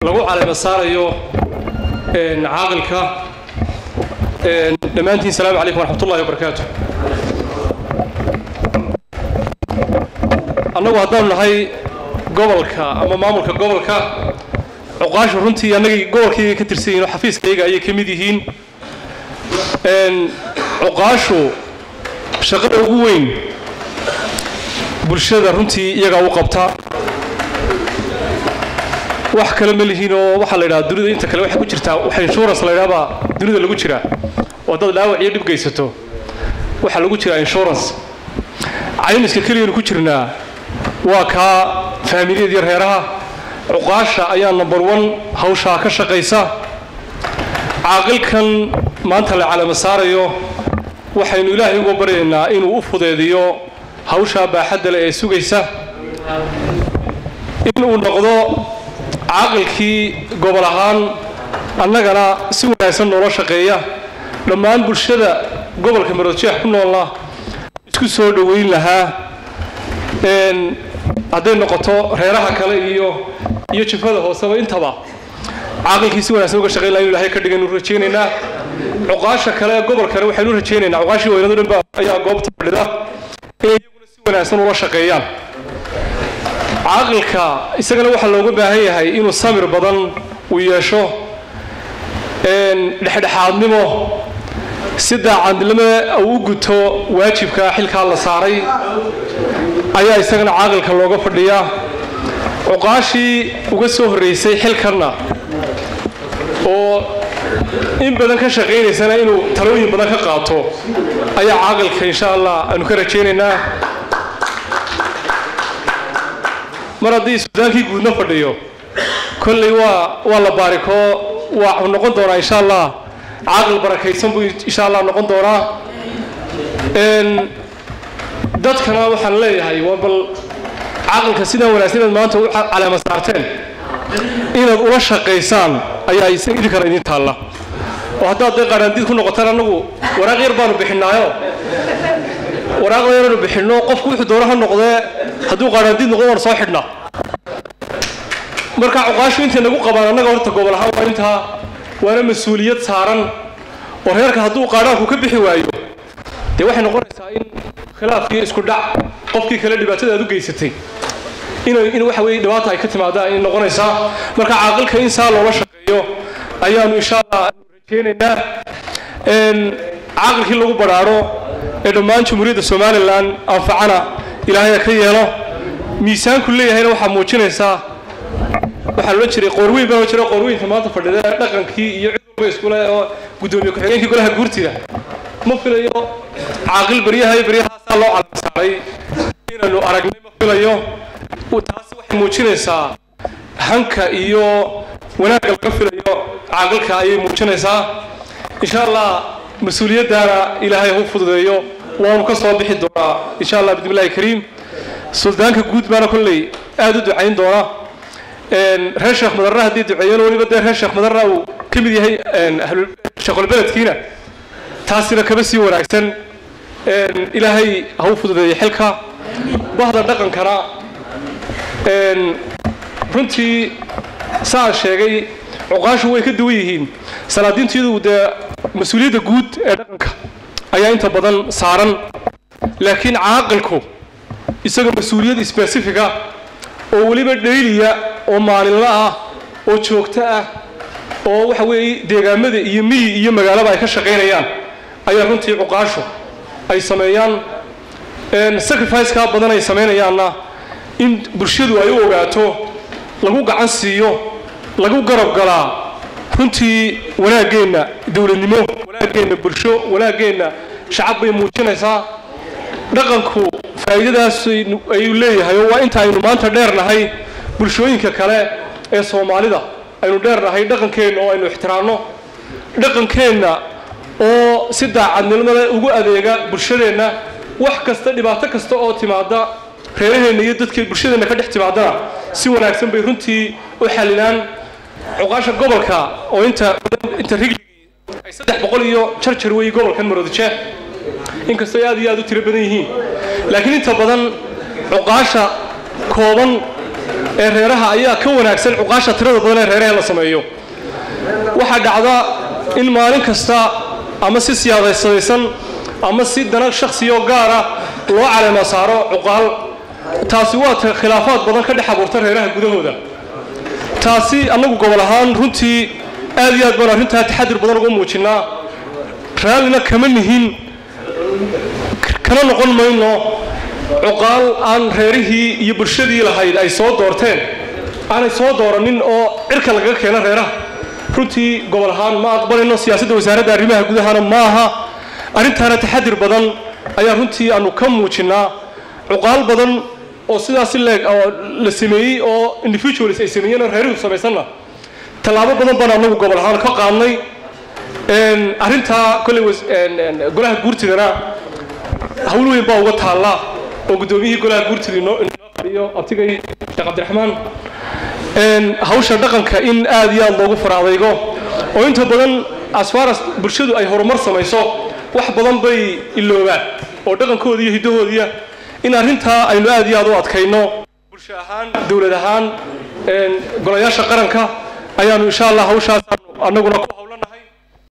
lagu caleema saarayo caaqilka dhammaantiin salaamu calaykum waraxmat ullahi wabarakaatu annagu haddaanu nahay gobolka ama maamulka gobolka cuqaashu runtii annagii gobolkayga ka tirsan yihin oo xafiiskayga ayay ka mid yihiin cuqaashu shaqada ugu weyn bulshada runtii iyagaa u qabta wax kale ma lihiin oo waxaa la yidhaha dunida inta kale waxay ku jirtaa waxa insurance la yidhaha baa dunida lagu jiraa oo dad dhaawac iyo dhib geysato waxaa lagu jiraa insurance caymiska keliyanu ku jirnaa waa kaa faamiliyad iyo reeraha cuqaasha ayaa number one hawshaa ka shaqaysa caaqilkan maanta la calamo saarayo waxaynu ilaahay uga baryaynaa inuu u fudeediyo hawshaa baaxadda leh ee sugaysa inuu noqdo caaqilkii gobol ahaan annagana si wanaagsan noola shaqeeya dhammaan bulshada gobolka maroodjeex ku noolna isku soo dhoweyn lahaa hadday noqoto reeraha kale iyo iyo jifada hooseba intaba caaqilkii si wanaagsan uga shaqeyn laha inu ilahay ka dhigaynu rajaynaynaa cuqaasha kale ee gobolkana waxaynu rajaynaynaa cuqaashii weynadu dhan ba ayaa goobta fadhida inay iyaguna si wanaagsan ula shaqeeyaan caaqilka isagana waxaa looga baahan yahay inuu samir badan uu yeesho dhexdhexaadnimo si daacadnimo uu u guto waajibka xilkaa la saaray ayaa isagana caaqilka looga fadhiyaa cuqaashii uga soo horraysay xilkanna oo in badan ka shaqaynaysana inuu talooyin badan ka qaato ayaa caaqilka insha allah aanu ka rajaynaynaa mar haddii suudaankii guudna fadhiyo kolley waa waa la baarikoo waa noqon doonaa insha allah caaqil barakaysan buu insha allah noqon doonaa dadkana waxaan leeyahay waa bal caaqilka sidaan wanaagsan inaad maanta u caleema saarteen inaad ula shaqaysaan ayaa idinkana idin taalla oo haddaad dee qaaraandiid ku noqotaan annagu waraaq yar baanu bixinaayo waraaq yaranu bixinno qofku wuxuu doono ha noqdee hadduu qaaraandiid noqdo waan soo xidhnaa marka cuqaashu intay nagu qabaan annaga horta gobol ahaan waa intaa waana mas-uuliyad saaran oo reerka hadduu qaadhaanku ka bixi waayo dee waxay noqonaysaa in khilaaf iyo isku dhac qofkii kale dhibaatada aad u geysatay in waxa weye dhibaata ay ka timaadaan ay noqonaysaa marka caaqilka in saa loola shaqeeyo ayaanu insha allah rajaynaynaa caaqilkii lagu badhaadho ee dhammaan jamhuuriyadda somalilan anfacana ilaahaya ka yeelo miisaanku leeyahayna waxaa muujinaysaa waxaa loola jiray qoorweyn baa jira qoorweynta maanta fadhida dhaqankii iyo cid walba iskule oo guddoomiye ku-xigeenkii golaha guurtida ma filayo caaqil baryaha iyo baryahaasaa loo calam saaray inaanu aragnay ma filayo taasi waxay muujinaysaa hanka iyo wanaagga laga filayo caaqilka ayay muujinaysaa insha allah mas-uuliyaddaana ilaahay ha u fududeeyo waanu ka soo bixi doonaa insha allah bismillahi kariim suldaanka guud baana kolley aada u ducayn doona reer sheekh madarra haddii duceeyeen weliba dee reer sheekh madarra uu ka mid yahay sheekhulbeledkiina taasina kaba sii wanaagsan ilaahay ha u fududeeyo xilka bahda dhaqankana runtii saan sheegay cuqaashu way ka duwan yihiin salaadiintiyadu dee mas-uuliyadda guud ee dhaqanka ayaa inta badan saaran laakiin caaqilku isaga mas-uuliyad sbesifica oo weliba dhayliya oo maalinla ah oo joogto ah oo waxa weeye deegaamada iyo miyi iyo magaalaba ay ka shaqaynayaan ayaa runtii cuqaashu ay sameeyaan sacrificekaa badan ay samaynayaanna in bulshadu ay u ogaato lagu gacan siiyo lagu garab galaa runtii wanaaggeenna dowladnimo wanaaggeenna bulsho wanaaggeenna shacab bay muujinaysaa dhaqanku faa'iidadaas ayuu leeyahay oo waa inta aynu maanta dheernahay bulshooyinka kale ee soomaalida aynu dheernahay dhaqankeenna oo aynu ixtiraamno dhaqankeenna oo si daacadnimada ugu adeega bulshadeenna wax kasta dhibaato kasta oo timaada reeraheenna iyo dadka bulshadeenna ka dhex timaadana si wanaagsan bay runtii u xalilaan cuqaasha gobolka oo inta inta rigligii ay saddex boqol iyo jarjar weeye gobolkan maroodijeeh inkastoo ay aad iyo aad u tiro badan yihiin laakiin inta badan cuqaasha kooban ee reeraha ayaa ka wanaagsan cuqaasha tirada badan ee reeraha la sameeyo waxaa dhacda in maalin kasta ama si siyaadaysadaysan ama si dana shakhsiyo gaara loo caleema saaro cuqaal taasi waa khilaafaad badan ka dhex abuurta reeraha gudahooda taasi annagu gobol ahaan runtii aad iyo aad baan arrintaa taxadir badan uga muujinnaa raallina kama nihin kana noqon mayno cuqaal aan reerihii iyo bulshadii lahayd ay soo doorteen aanay soo dooranin oo cirka lagaga keeno reeraha runtii gobol ahaan ma aqbalayno siyaasadda wasaaradda arrimaha gudahana ma aha arrintaana taxadir badan ayaa runtii aanu ka muujinnaa cuqaal badan oo sidaasi leeg oo la sameeyey oo individuals ay sameeyeen oo reerihu samaysanna tallaabo badan baan anagu gobol ahaan ka qaadnay arrintaa kolley golaha guurtidana hawl weyn baa uga taalla oo guddoomiyihii golaha guurtida inoo fadhiyo abtigay sheekh cabdiraxmaan hawsha dhaqanka in aad iyo aad loogu faraadaygo oo inta badan asfaras bulshadu ay horumar samayso wax badan bay iloobaan oo dhaqankooda iyo hiddahoodiya in arrintaa aynu aad iyo aad u adkayno bulsho ahaan dowlad ahaan golayaasha qaranka ayaanu insha allah hawshaas annaguna ku